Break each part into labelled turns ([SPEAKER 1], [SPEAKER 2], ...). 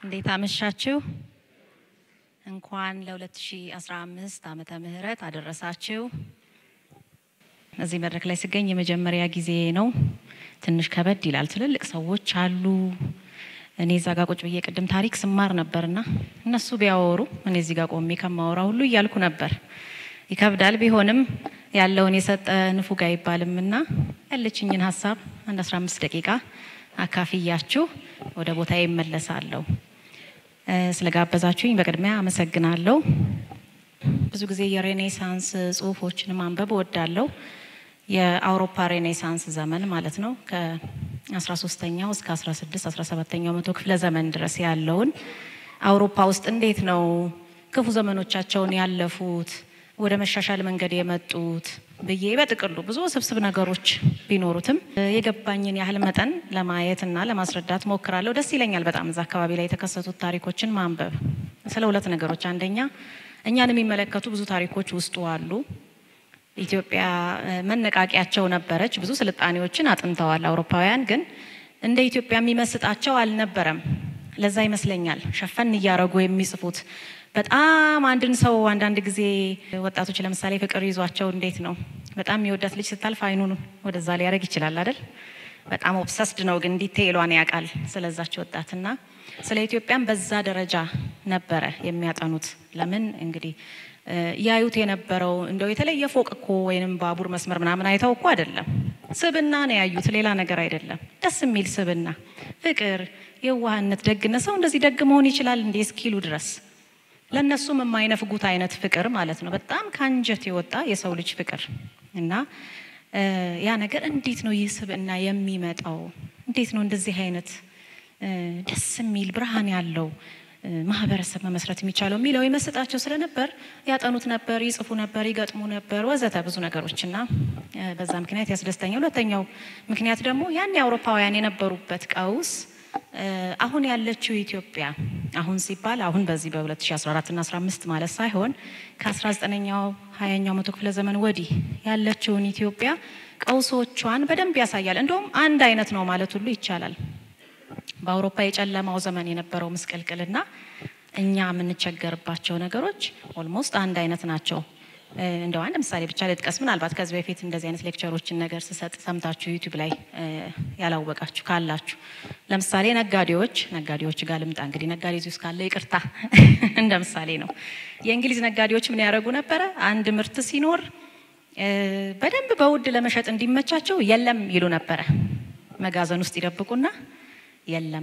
[SPEAKER 1] እንዴት አመሻችሁ? እንኳን ለ2015 ዓመተ ምህረት አደረሳችሁ። እዚህ መድረክ ላይ ስገኝ የመጀመሪያ ጊዜ ነው። ትንሽ ከበድ ይላል። ትልልቅ ሰዎች አሉ። እኔ እዛ ጋ ቁጭ ብዬ ቅድም ታሪክ ስማር ነበርና እነሱ ቢያወሩ እኔ እዚህ ጋ ቆሜ ከማወራ ሁሉ እያልኩ ነበር። ይከብዳል። ቢሆንም ያለውን የሰጠ ንፉግ አይባልም እና ያለችኝን ሀሳብ አንድ 15 ደቂቃ አካፍያችሁ ወደ ቦታ ይመለሳለሁ። ስለጋበዛችሁኝ በቅድሚያ አመሰግናለሁ። ብዙ ጊዜ የሬኔሳንስ ጽሁፎችን ማንበብ እወዳለሁ። የአውሮፓ ሬኔሳንስ ዘመን ማለት ነው ከ13ኛው እስከ 16 17ኛው መቶ ክፍለ ዘመን ድረስ ያለውን አውሮፓ ውስጥ እንዴት ነው ክፉ ዘመኖቻቸውን ያለፉት ወደ መሻሻል መንገድ የመጡት ብዬ በጥቅሉ ብዙ ስብስብ ነገሮች ቢኖሩትም የገባኝን ያህል መጠን ለማየት እና ለማስረዳት ሞክራለሁ። ደስ ይለኛል በጣም እዛ አካባቢ ላይ የተከሰቱት ታሪኮችን ማንበብ ስለ ሁለት ነገሮች፣ አንደኛ እኛን የሚመለከቱ ብዙ ታሪኮች ውስጡ አሉ። ኢትዮጵያ መነቃቂያቸው ነበረች። ብዙ ስልጣኔዎችን አጥንተዋል አውሮፓውያን። ግን እንደ ኢትዮጵያ የሚመስጣቸው አልነበረም። ለዛ ይመስለኛል ሸፈን እያረጉ የሚጽፉት በጣም አንድን ሰው አንዳንድ ጊዜ ወጣቶች ለምሳሌ ፍቅር ይዟቸው እንዴት ነው በጣም የሚወዳት ልጅ ስታልፍ አይኑን ወደዛ ሊያደርግ ይችላል አይደል? በጣም ኦብሰስድ ነው፣ ግን ዲቴይሏን ያውቃል ስለዛች ወጣትና ስለ ኢትዮጵያም በዛ ደረጃ ነበረ የሚያጠኑት። ለምን እንግዲህ ያዩት የነበረው እንደው የተለየ ፎቅ እኮ ወይንም ባቡር መስመር ምናምን አይተው እኮ አይደለም፣ ስብና ነው ያዩት፣ ሌላ ነገር አይደለም። ደስ የሚል ስብና፣ ፍቅር፣ የዋህነት፣ ደግነት። ሰው እንደዚህ ደግ መሆን ይችላል እንዴ እስኪሉ ድረስ ለእነሱም የማይነፍጉት አይነት ፍቅር ማለት ነው። በጣም ከአንጀት የወጣ የሰው ልጅ ፍቅር እና ያ ነገር እንዴት ነው ይህ ስብዕና የሚመጣው? እንዴት ነው እንደዚህ አይነት ደስ የሚል ብርሃን ያለው ማህበረሰብ መመስረት የሚቻለው የሚለው ይመስጣቸው ስለነበር ያጠኑት ነበር፣ ይጽፉ ነበር፣ ይገጥሙ ነበር ወዘተ ብዙ ነገሮች እና በዛ ምክንያት ያስደስተኛል። ሁለተኛው ምክንያት ደግሞ ያን የአውሮፓውያን የነበሩበት ቀውስ አሁን ያለችው ኢትዮጵያ አሁን ሲባል አሁን በዚህ በ2014 እና 15 ማለት ሳይሆን ከ19ኛው 20ኛው መቶ ክፍለ ዘመን ወዲህ ያለችውን ኢትዮጵያ ቀውሶቿን በደንብ ያሳያል። እንደውም አንድ አይነት ነው ማለት ሁሉ ይቻላል። በአውሮፓ የጨለማው ዘመን የነበረው ምስቅልቅልና እኛ የምንቸገርባቸው ነገሮች ኦልሞስት አንድ አይነት ናቸው። እንደው አንድ ምሳሌ ብቻ ልጥቀስ። ምናልባት ከዚህ በፊት እንደዚህ አይነት ሌክቸሮችን ነገር ስሰጥ ሰምታችሁ ዩቲዩብ ላይ ያላወቃችሁ ካላችሁ፣ ለምሳሌ ነጋዴዎች ነጋዴዎች ጋር ልምጣ። እንግዲህ ነጋዴ እዚህ ውስጥ ካለ ይቅርታ እንደ ምሳሌ ነው። የእንግሊዝ ነጋዴዎች ምን ያደርጉ ነበረ? አንድ ምርት ሲኖር በደንብ በውድ ለመሸጥ እንዲመቻቸው የለም ይሉ ነበረ። መጋዘን ውስጥ ይደብቁና የለም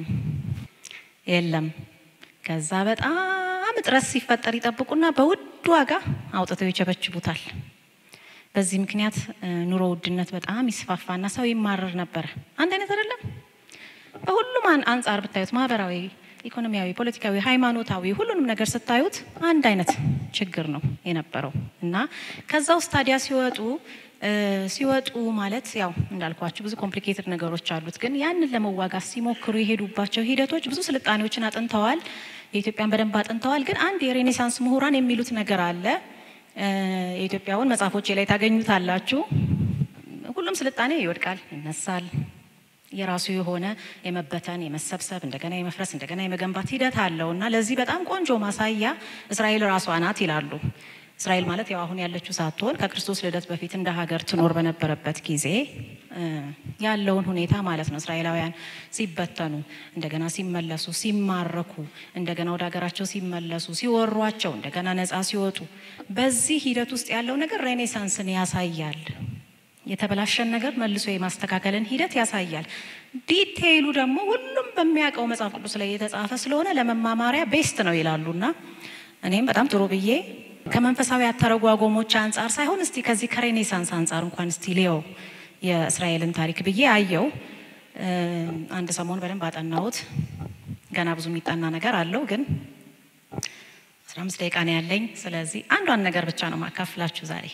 [SPEAKER 1] የለም ከዛ በጣም እጥረት ሲፈጠር ይጠብቁና በውድ ዋጋ አውጥተው ይቸበችቡታል። በዚህ ምክንያት ኑሮ ውድነት በጣም ይስፋፋና ሰው ይማረር ነበረ። አንድ አይነት አይደለም። በሁሉም አንጻር ብታዩት ማህበራዊ፣ ኢኮኖሚያዊ፣ ፖለቲካዊ፣ ሃይማኖታዊ ሁሉንም ነገር ስታዩት አንድ አይነት ችግር ነው የነበረው እና ከዛ ውስጥ ታዲያ ሲወጡ ሲወጡ ማለት ያው እንዳልኳችሁ ብዙ ኮምፕሊኬትድ ነገሮች አሉት። ግን ያንን ለመዋጋት ሲሞክሩ የሄዱባቸው ሂደቶች ብዙ ስልጣኔዎችን አጥንተዋል። የኢትዮጵያን በደንብ አጥንተዋል። ግን አንድ የሬኔሳንስ ምሁራን የሚሉት ነገር አለ። የኢትዮጵያውን መጽሐፎች ላይ ታገኙታላችሁ። ሁሉም ስልጣኔ ይወድቃል፣ ይነሳል። የራሱ የሆነ የመበተን የመሰብሰብ እንደገና የመፍረስ እንደገና የመገንባት ሂደት አለው እና ለዚህ በጣም ቆንጆ ማሳያ እስራኤል ራሷ ናት ይላሉ። እስራኤል ማለት ያው አሁን ያለችው ሳትሆን ከክርስቶስ ልደት በፊት እንደ ሀገር ትኖር በነበረበት ጊዜ ያለውን ሁኔታ ማለት ነው። እስራኤላውያን ሲበተኑ፣ እንደገና ሲመለሱ፣ ሲማረኩ፣ እንደገና ወደ ሀገራቸው ሲመለሱ፣ ሲወሯቸው፣ እንደገና ነፃ ሲወጡ፣ በዚህ ሂደት ውስጥ ያለው ነገር ሬኔሳንስን ያሳያል። የተበላሸን ነገር መልሶ የማስተካከልን ሂደት ያሳያል። ዲቴይሉ ደግሞ ሁሉም በሚያውቀው መጽሐፍ ቅዱስ ላይ የተጻፈ ስለሆነ ለመማማሪያ ቤስት ነው ይላሉና እኔም በጣም ጥሩ ብዬ ከመንፈሳዊ አተረጓጎሞች አንጻር ሳይሆን እስቲ ከዚህ ከሬኔሳንስ አንጻር እንኳን እስቲ ሊየው የእስራኤልን ታሪክ ብዬ አየው። አንድ ሰሞን በደንብ አጠናሁት። ገና ብዙ የሚጠና ነገር አለው፣ ግን አስራ አምስት ደቂቃ ነው ያለኝ። ስለዚህ አንዷን ነገር ብቻ ነው ማካፍላችሁ ዛሬ።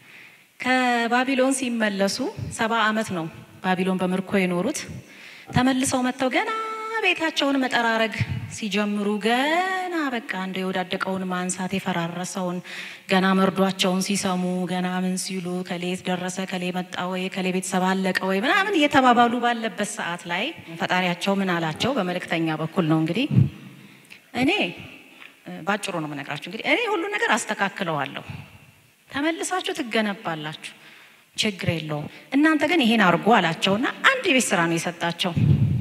[SPEAKER 1] ከባቢሎን ሲመለሱ ሰባ ዓመት ነው ባቢሎን በምርኮ የኖሩት። ተመልሰው መጥተው ገና ቤታቸውን መጠራረግ ሲጀምሩ ገና በቃ እንደ የወዳደቀውን ማንሳት የፈራረሰውን ገና መርዷቸውን ሲሰሙ ገና ምን ሲሉ ከሌት ደረሰ ከሌ መጣ ወይ ከሌ ቤተሰብ አለቀ ወይ ምናምን እየተባባሉ ባለበት ሰዓት ላይ ፈጣሪያቸው ምን አላቸው? በመልእክተኛ በኩል ነው እንግዲህ እኔ ባጭሩ ነው የምነግራችሁ። እንግዲህ እኔ ሁሉ ነገር አስተካክለዋለሁ፣ ተመልሳችሁ ትገነባላችሁ፣ ችግር የለውም። እናንተ ግን ይሄን አድርጎ አላቸውና አንድ የቤት ስራ ነው የሰጣቸው።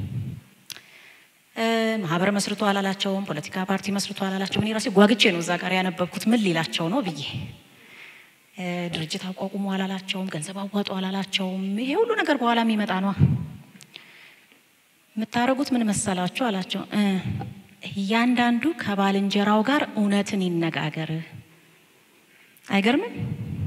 [SPEAKER 1] ማህበር መስርቶ አላላቸውም፣ ፖለቲካ ፓርቲ መስርቶ አላላቸውም። እኔ ራሴ ጓግቼ ነው እዛ ጋር ያነበብኩት ምን ሊላቸው ነው ብዬ። ድርጅት አቋቁሞ አላላቸውም፣ ገንዘብ አዋጡ አላላቸውም። ይሄ ሁሉ ነገር በኋላ የሚመጣ ነዋ። የምታደርጉት ምን መሰላችሁ አላቸው። እያንዳንዱ ከባልንጀራው ጋር እውነትን ይነጋገር። አይገርምም?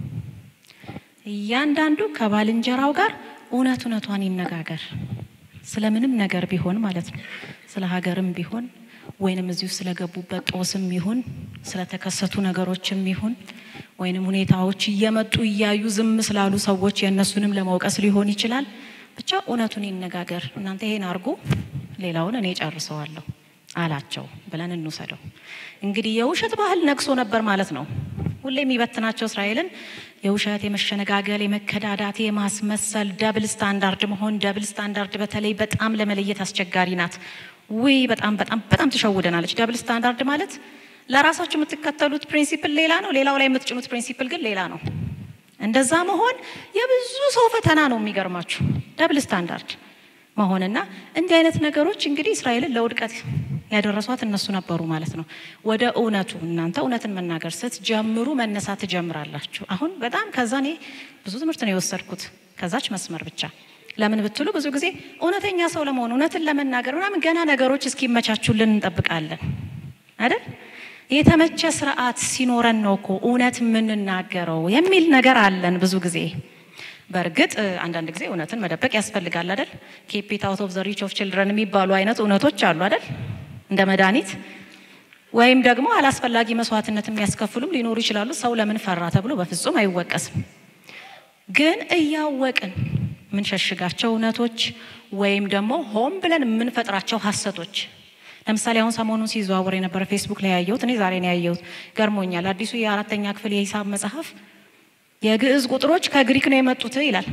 [SPEAKER 1] እያንዳንዱ ከባልንጀራው ጋር እውነት እውነቷን ይነጋገር። ስለምንም ነገር ቢሆን ማለት ነው። ስለ ሀገርም ቢሆን ወይንም እዚሁ ስለገቡበት ጦስም ይሁን ስለተከሰቱ ነገሮችም ይሁን ወይንም ሁኔታዎች እየመጡ እያዩ ዝም ስላሉ ሰዎች የእነሱንም ለመውቀስ ሊሆን ይችላል። ብቻ እውነቱን ይነጋገር። እናንተ ይሄን አድርጉ፣ ሌላውን እኔ ጨርሰዋለሁ አላቸው ብለን እንውሰደው። እንግዲህ የውሸት ባህል ነግሶ ነበር ማለት ነው። ሁሌ የሚበትናቸው እስራኤልን የውሸት፣ የመሸነጋገል፣ የመከዳዳት፣ የማስመሰል ደብል ስታንዳርድ መሆን። ደብል ስታንዳርድ በተለይ በጣም ለመለየት አስቸጋሪ ናት። ውይ በጣም በጣም በጣም ትሸውደናለች። ደብል ስታንዳርድ ማለት ለራሳችሁ የምትከተሉት ፕሪንሲፕል ሌላ ነው፣ ሌላው ላይ የምትጭኑት ፕሪንሲፕል ግን ሌላ ነው። እንደዛ መሆን የብዙ ሰው ፈተና ነው። የሚገርማችሁ ደብል ስታንዳርድ መሆንና እንዲህ አይነት ነገሮች እንግዲህ እስራኤልን ለውድቀት ያደረሷት እነሱ ነበሩ ማለት ነው። ወደ እውነቱ እናንተ እውነትን መናገር ስትጀምሩ መነሳት ትጀምራላችሁ። አሁን በጣም ከዛ እኔ ብዙ ትምህርት ነው የወሰድኩት ከዛች መስመር ብቻ። ለምን ብትሉ ብዙ ጊዜ እውነተኛ ሰው ለመሆን እውነትን ለመናገር ምናምን ገና ነገሮች እስኪመቻቹልን እንጠብቃለን አይደል? የተመቸ ስርዓት ሲኖረን ነው እኮ እውነት የምንናገረው የሚል ነገር አለን ብዙ ጊዜ። በእርግጥ አንዳንድ ጊዜ እውነትን መደበቅ ያስፈልጋል አይደል? ኬፕ ኢት አውት ኦፍ ዘ ሪች ኦፍ ችልድረን የሚባሉ አይነት እውነቶች አሉ አይደል? እንደ መድኃኒት ወይም ደግሞ አላስፈላጊ መስዋዕትነት የሚያስከፍሉም ሊኖሩ ይችላሉ። ሰው ለምን ፈራ ተብሎ በፍጹም አይወቀስም። ግን እያወቅን የምንሸሽጋቸው እውነቶች ወይም ደግሞ ሆን ብለን የምንፈጥራቸው ሀሰቶች ለምሳሌ አሁን ሰሞኑን ሲዘዋወር የነበረ ፌስቡክ ላይ ያየሁት እኔ ዛሬ ነው ያየሁት፣ ገርሞኛል። አዲሱ የአራተኛ ክፍል የሂሳብ መጽሐፍ የግዕዝ ቁጥሮች ከግሪክ ነው የመጡት ይላል።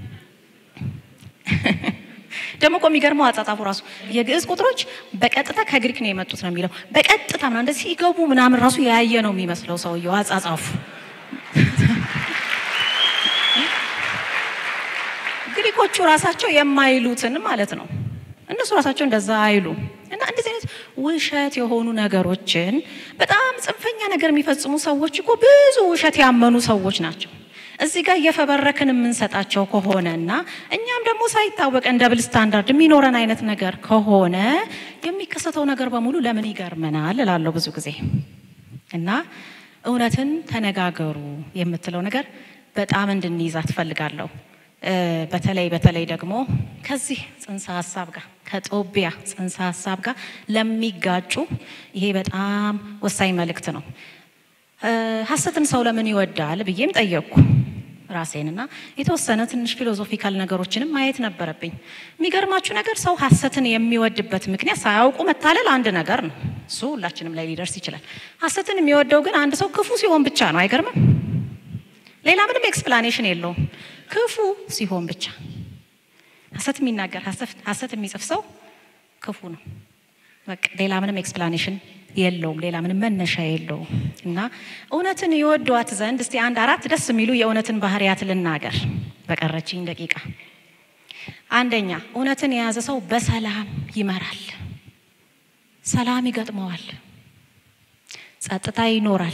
[SPEAKER 1] ደግሞ እኮ የሚገርመው አጻጻፉ ራሱ የግዕዝ ቁጥሮች በቀጥታ ከግሪክ ነው የመጡት ነው የሚለው። በቀጥታ ምናምን እንደዚህ ሲገቡ ምናምን ራሱ ያየ ነው የሚመስለው ሰውየው አጻጻፉ። ግሪኮቹ ራሳቸው የማይሉትን ማለት ነው። እነሱ ራሳቸው እንደዛ አይሉ እና እንደዚህ አይነት ውሸት የሆኑ ነገሮችን በጣም ጽንፈኛ ነገር የሚፈጽሙ ሰዎች እኮ ብዙ ውሸት ያመኑ ሰዎች ናቸው። እዚህ ጋር እየፈበረክን የምንሰጣቸው ከሆነ እና እኛም ደግሞ ሳይታወቀን ደብል ስታንዳርድ የሚኖረን አይነት ነገር ከሆነ የሚከሰተው ነገር በሙሉ ለምን ይገርመናል እላለሁ ብዙ ጊዜ እና እውነትን ተነጋገሩ የምትለው ነገር በጣም እንድንይዛት ትፈልጋለሁ። በተለይ በተለይ ደግሞ ከዚህ ጽንሰ ሀሳብ ጋር ከጦቢያ ጽንሰ ሀሳብ ጋር ለሚጋጩ ይሄ በጣም ወሳኝ መልእክት ነው። ሀሰትን ሰው ለምን ይወዳል ብዬም ጠየቅኩ ራሴንና የተወሰነ ትንሽ ፊሎዞፊካል ነገሮችንም ማየት ነበረብኝ። የሚገርማችሁ ነገር ሰው ሀሰትን የሚወድበት ምክንያት ሳያውቁ መታለል አንድ ነገር ነው። እሱ ሁላችንም ላይ ሊደርስ ይችላል። ሀሰትን የሚወደው ግን አንድ ሰው ክፉ ሲሆን ብቻ ነው። አይገርምም? ሌላ ምንም ኤክስፕላኔሽን የለውም። ክፉ ሲሆን ብቻ ሀሰት የሚናገር ሀሰት የሚጽፍ ሰው ክፉ ነው። በቃ ሌላ ምንም ኤክስፕላኔሽን የለውም። ሌላ ምንም መነሻ የለውም። እና እውነትን ይወዷት ዘንድ እስቲ አንድ አራት ደስ የሚሉ የእውነትን ባህሪያት ልናገር በቀረችኝ ደቂቃ። አንደኛ እውነትን የያዘ ሰው በሰላም ይመራል፣ ሰላም ይገጥመዋል፣ ጸጥታ ይኖራል።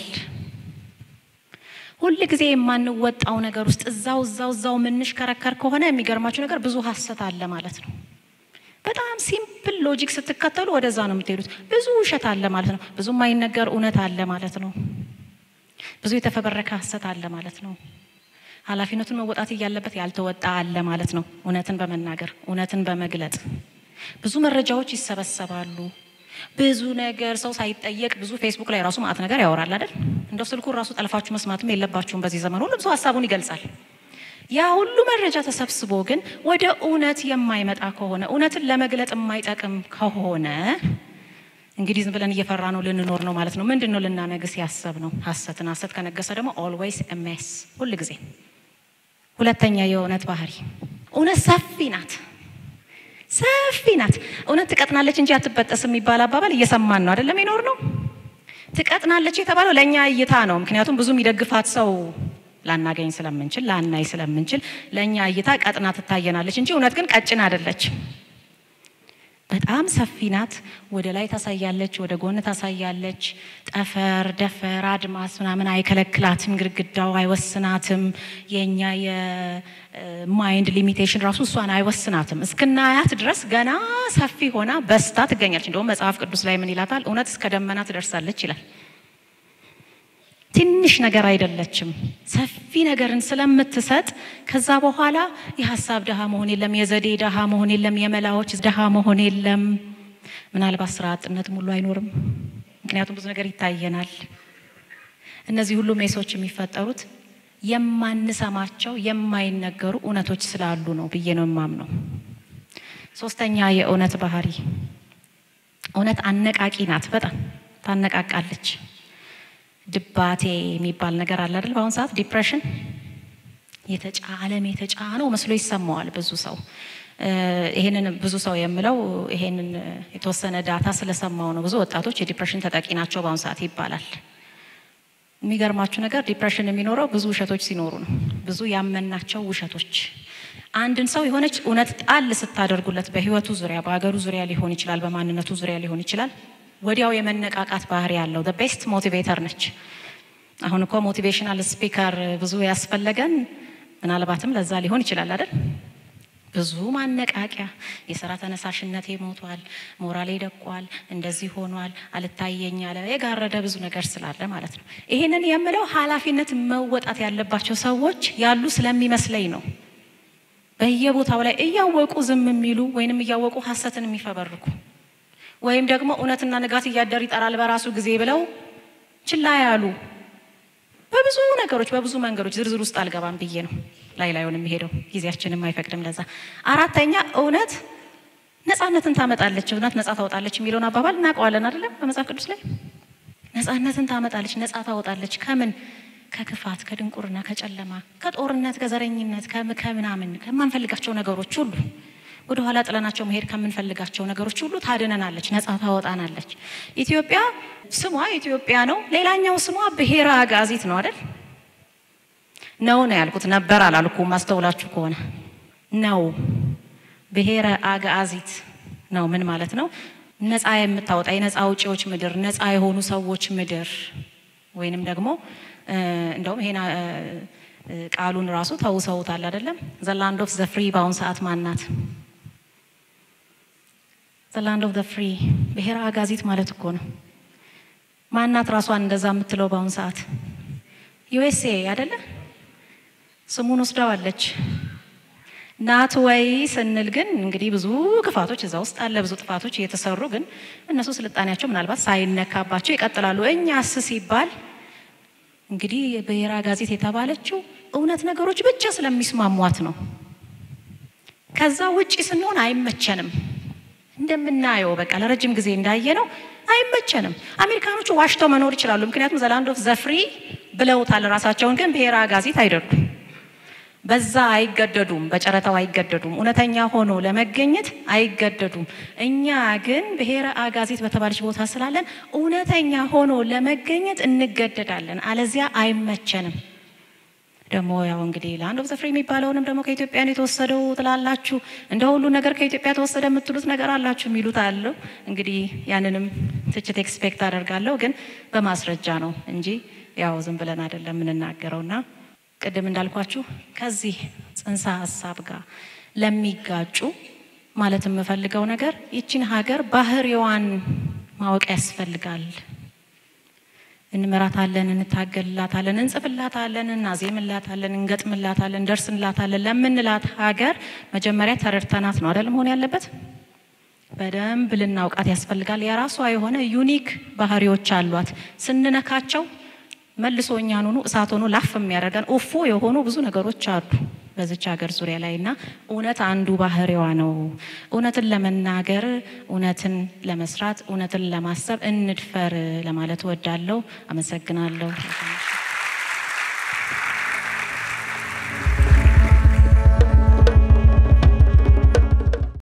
[SPEAKER 1] ሁል ጊዜ የማንወጣው ነገር ውስጥ እዛው እዛው እዛው የምንሽከረከር ከሆነ የሚገርማችሁ ነገር ብዙ ሀሰት አለ ማለት ነው። በጣም ሲምፕል ሎጂክ ስትከተሉ ወደዛ ነው የምትሄዱት። ብዙ ውሸት አለ ማለት ነው። ብዙ የማይነገር እውነት አለ ማለት ነው። ብዙ የተፈበረከ ሀሰት አለ ማለት ነው። ኃላፊነቱን መወጣት እያለበት ያልተወጣ አለ ማለት ነው። እውነትን በመናገር እውነትን በመግለጥ ብዙ መረጃዎች ይሰበሰባሉ። ብዙ ነገር ሰው ሳይጠየቅ ብዙ ፌስቡክ ላይ ራሱ ማዕት ነገር ያወራል አይደል? እንደው ስልኩን ራሱ ጠልፋችሁ መስማትም የለባችሁም። በዚህ ዘመን ሁሉም ሰው ሀሳቡን ይገልጻል። ያ ሁሉ መረጃ ተሰብስቦ ግን ወደ እውነት የማይመጣ ከሆነ እውነትን ለመግለጥ የማይጠቅም ከሆነ እንግዲህ ዝም ብለን እየፈራ ነው ልንኖር ነው ማለት ነው። ምንድን ነው ልናነግስ ያሰብ ነው? ሀሰትን። ሀሰት ከነገሰ ደግሞ ኦልዌይስ ሜስ ሁል ጊዜ። ሁለተኛ የእውነት ባህሪ እውነት ሰፊ ናት። ሰፊ ናት። እውነት ትቀጥናለች እንጂ አትበጠስ የሚባል አባባል እየሰማን ነው አይደለም? ይኖር ነው። ትቀጥናለች የተባለው ለእኛ እይታ ነው። ምክንያቱም ብዙ የሚደግፋት ሰው ላናገኝ ስለምንችል ላናይ ስለምንችል ለእኛ እይታ ቀጥና ትታየናለች እንጂ እውነት ግን ቀጭን አይደለች። በጣም ሰፊ ናት። ወደ ላይ ታሳያለች፣ ወደ ጎን ታሳያለች። ጠፈር፣ ደፈር፣ አድማስ ምናምን አይከለክላትም። ግድግዳው አይወስናትም። የእኛ የማይንድ ሊሚቴሽን ራሱ እሷን አይወስናትም። እስክናያት ድረስ ገና ሰፊ ሆና በስታ ትገኛለች። እንደውም መጽሐፍ ቅዱስ ላይ ምን ይላታል? እውነት እስከ ደመና ትደርሳለች ይላል። ትንሽ ነገር አይደለችም። ሰፊ ነገርን ስለምትሰጥ ከዛ በኋላ የሀሳብ ድሃ መሆን የለም፣ የዘዴ ድሃ መሆን የለም፣ የመላዎች ድሃ መሆን የለም። ምናልባት ስራ አጥነት ሙሉ አይኖርም። ምክንያቱም ብዙ ነገር ይታየናል። እነዚህ ሁሉ ሜሶች የሚፈጠሩት የማንሰማቸው የማይነገሩ እውነቶች ስላሉ ነው ብዬ ነው የማምነው። ሶስተኛ የእውነት ባህሪ እውነት አነቃቂ ናት። በጣም ታነቃቃለች። ድባቴ የሚባል ነገር አለ አይደል? በአሁኑ ሰዓት ዲፕሬሽን የተጫለም የተጫነው መስሎ ይሰማዋል ብዙ ሰው። ይሄንን ብዙ ሰው የምለው ይሄንን የተወሰነ ዳታ ስለሰማው ነው። ብዙ ወጣቶች የዲፕሬሽን ተጠቂ ናቸው በአሁኑ ሰዓት ይባላል። የሚገርማችሁ ነገር ዲፕሬሽን የሚኖረው ብዙ ውሸቶች ሲኖሩ ነው። ብዙ ያመናቸው ውሸቶች አንድን ሰው የሆነች እውነት ጣል ስታደርጉለት በህይወቱ ዙሪያ በሀገሩ ዙሪያ ሊሆን ይችላል፣ በማንነቱ ዙሪያ ሊሆን ይችላል ወዲያው የመነቃቃት ባህሪ ያለው ቤስት ሞቲቬተር ነች። አሁን እኮ ሞቲቬሽናል ስፒከር ብዙ ያስፈለገን ምናልባትም ለዛ ሊሆን ይችላል አይደል? ብዙ ማነቃቂያ፣ የስራ ተነሳሽነቴ ሞቷል፣ ሞራሌ ደቋል፣ እንደዚህ ሆኗል፣ አልታየኝ አለ፣ የጋረደ ብዙ ነገር ስላለ ማለት ነው። ይሄንን የምለው ኃላፊነት መወጣት ያለባቸው ሰዎች ያሉ ስለሚመስለኝ ነው። በየቦታው ላይ እያወቁ ዝም የሚሉ ወይንም እያወቁ ሀሰትን የሚፈበርኩ ወይም ደግሞ እውነትና ንጋት እያደር ይጠራል በራሱ ጊዜ ብለው ችላ ያሉ በብዙ ነገሮች በብዙ መንገዶች ዝርዝር ውስጥ አልገባም ብዬ ነው ላይ ላዩን የሚሄደው ጊዜያችንም አይፈቅድም ለዛ። አራተኛ እውነት ነፃነትን ታመጣለች፣ እውነት ነፃ ታወጣለች የሚለውን አባባል እናውቀዋለን አይደለም? በመጽሐፍ ቅዱስ ላይ ነፃነትን ታመጣለች፣ ነፃ ታወጣለች። ከምን? ከክፋት፣ ከድንቁርና፣ ከጨለማ፣ ከጦርነት፣ ከዘረኝነት፣ ከምናምን ከማንፈልጋቸው ነገሮች ሁሉ ወደ ኋላ ጥለናቸው መሄድ ከምንፈልጋቸው ነገሮች ሁሉ ታድነናለች፣ ነፃ ታወጣናለች። ኢትዮጵያ ስሟ ኢትዮጵያ ነው። ሌላኛው ስሟ ብሔረ አጋዚት ነው አይደል? ነው ነው ያልኩት፣ ነበር አላልኩም። ማስተውላችሁ ከሆነ ነው ብሔረ አጋዚት ነው። ምን ማለት ነው? ነፃ የምታወጣ የነፃ አውጪዎች ምድር፣ ነፃ የሆኑ ሰዎች ምድር ወይንም ደግሞ እንደውም ይሄን ቃሉን ራሱ ተውሰውታል አይደለም? ዘላንድ ኦፍ ዘፍሪ በአሁን ሰዓት ማናት? ዘላንድ ኦፍ ዘ ፍሪ ብሔረ አጋዚት ማለት እኮ ነው። ማናት ራሷን እንደዛ የምትለው በአሁኑ ሰዓት? ዩኤስኤ አይደለ? ስሙን ወስደዋለች። ናት ወይ ስንል ግን እንግዲህ ብዙ ክፋቶች እዛ ውስጥ አለ፣ ብዙ ጥፋቶች እየተሰሩ ግን እነሱ ስልጣኔያቸው ምናልባት ሳይነካባቸው ይቀጥላሉ። እኛስ ሲባል እንግዲህ ብሔረ አጋዚት የተባለችው እውነት ነገሮች ብቻ ስለሚስማሟት ነው። ከዛ ውጪ ስንሆን አይመቸንም። እንደምናየው በቃ ለረጅም ጊዜ እንዳየነው አይመቸንም። አሜሪካኖቹ ዋሽተው መኖር ይችላሉ፣ ምክንያቱም ዘላንድ ኦፍ ዘፍሪ ብለውታል ራሳቸውን። ግን ብሔረ አጋዚት አይደሉም። በዛ አይገደዱም፣ በጨረታው አይገደዱም፣ እውነተኛ ሆኖ ለመገኘት አይገደዱም። እኛ ግን ብሔረ አጋዚት በተባለች ቦታ ስላለን እውነተኛ ሆኖ ለመገኘት እንገደዳለን፣ አለዚያ አይመቸንም። ደግሞ ያው እንግዲህ ላንድ ኦፍ ዘ ፍሪ የሚባለውንም ደግሞ ከኢትዮጵያ ነው የተወሰደው ትላላችሁ። እንደ ሁሉ ነገር ከኢትዮጵያ ተወሰደ የምትሉት ነገር አላችሁ የሚሉት አለው። እንግዲህ ያንንም ትችት ኤክስፔክት አደርጋለሁ፣ ግን በማስረጃ ነው እንጂ ያው ዝም ብለን አይደለም የምንናገረውና ቅድም እንዳልኳችሁ ከዚህ ጽንሰ ሀሳብ ጋር ለሚጋጩ ማለት የምፈልገው ነገር ይችን ሀገር ባህሪዋን ማወቅ ያስፈልጋል። እንመራታለን፣ እንታገልላታለን፣ እንጽፍላታለን፣ እናዜምላታለን፣ እንገጥምላታለን፣ እንደርስላታለን ለምንላት ሀገር መጀመሪያ ተረድተናት ነው አይደል መሆን ያለበት። በደንብ ልናውቃት ያስፈልጋል። የራሷ የሆነ ዩኒክ ባህሪዎች አሏት። ስንነካቸው መልሶ እኛን ሆኑ እሳት ሆኖ ላፍ የሚያደርገን ኡፎ የሆኑ ብዙ ነገሮች አሉ በዚች ሀገር ዙሪያ ላይ እና እውነት አንዱ ባህሪዋ ነው። እውነትን ለመናገር እውነትን ለመስራት እውነትን ለማሰብ እንድፈር ለማለት እወዳለሁ። አመሰግናለሁ።